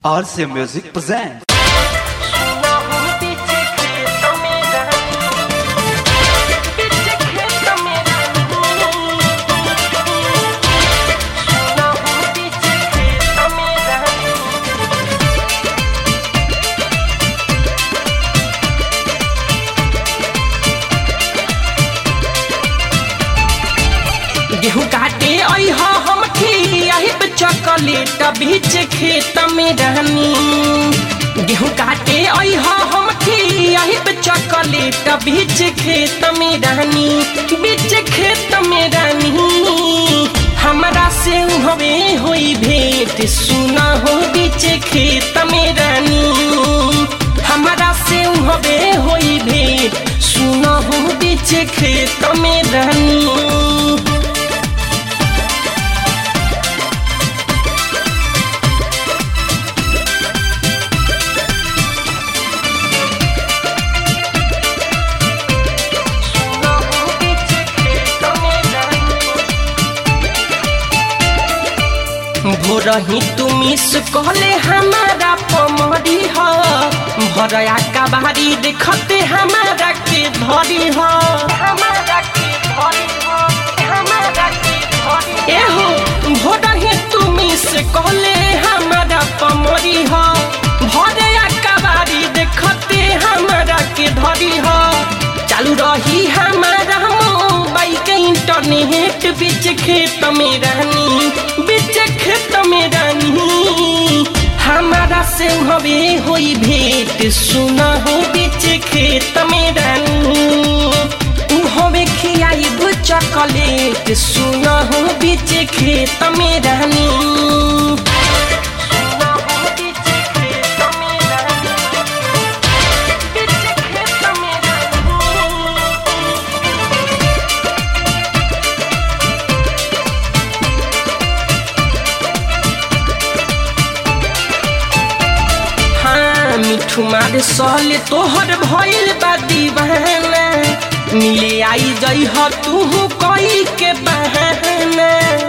RC Music presents. गेहूं काटे अइह हम खियाहिब चॉकलेट बीच खेत में रहनी गेहूं काटे अइह हम खियाहिब चॉकलेट बीच खेत में रहनी बीच खेत में रहनी हमरा से हवे होई भेंट सुना हो बीच खेत में रहनी हमरा से हवे होई भेंट सुना हो बीच खेत में रहनी भोरही तुमी से कहले हमारा पमरी ह भरया कबारी देखते हमारा के धरी ह हमारा के धरी ह हमारा के धरी एहो भोरही तुमी से कहले हमारा पमरी ह भरया कबारी देखते हमारा के धरी ह चालू रही हमारा मोबाइल के इंटरनेट बीच खेत में रहनी बीच खेत में रहनी हमारा से हवे होई भेंट सुना हो बीच खेत में रहनी हवे खियाई चॉकलेट सुना हो बीच खेत में रहनी सुना हो बीच खेत में रहनी बीच खेत में रहनी हाँ मिठू मार सहले तोहर भइल बा दीवाना मिले आई जई ह तू कोई के बहाना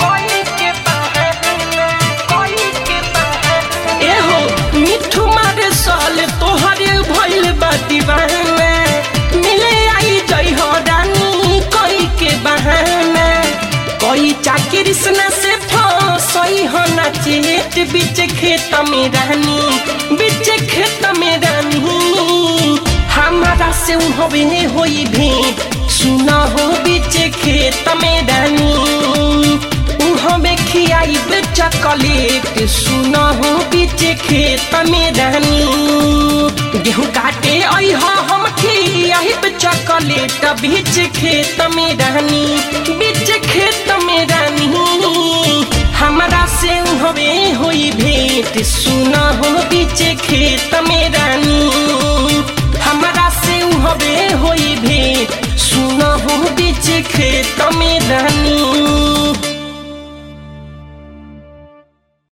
एहो मिठू मार सहले तोहर भइल बा दीवाना मिले आई जई ह रानी कोई के बहाना कोई चाकरी सना से फसई हो ना चेत बीच खेत में रहनी बीच खेत में रहनी हमारा से हवे होई भेंट सुना हो बीच खेत में रहनी हमें खियाई चॉकलेट सुना हो बीच खेत में रहनी गेहूं काटे अइह हम खियाई चॉकलेट बीच खेत में रहनी बीच खेत में रहनी हमरा से हवे होई भेंट सुना हो बीच खेत में रहनी हमरा से हवे होई भेंट सुना हो बीच खेत में रहनी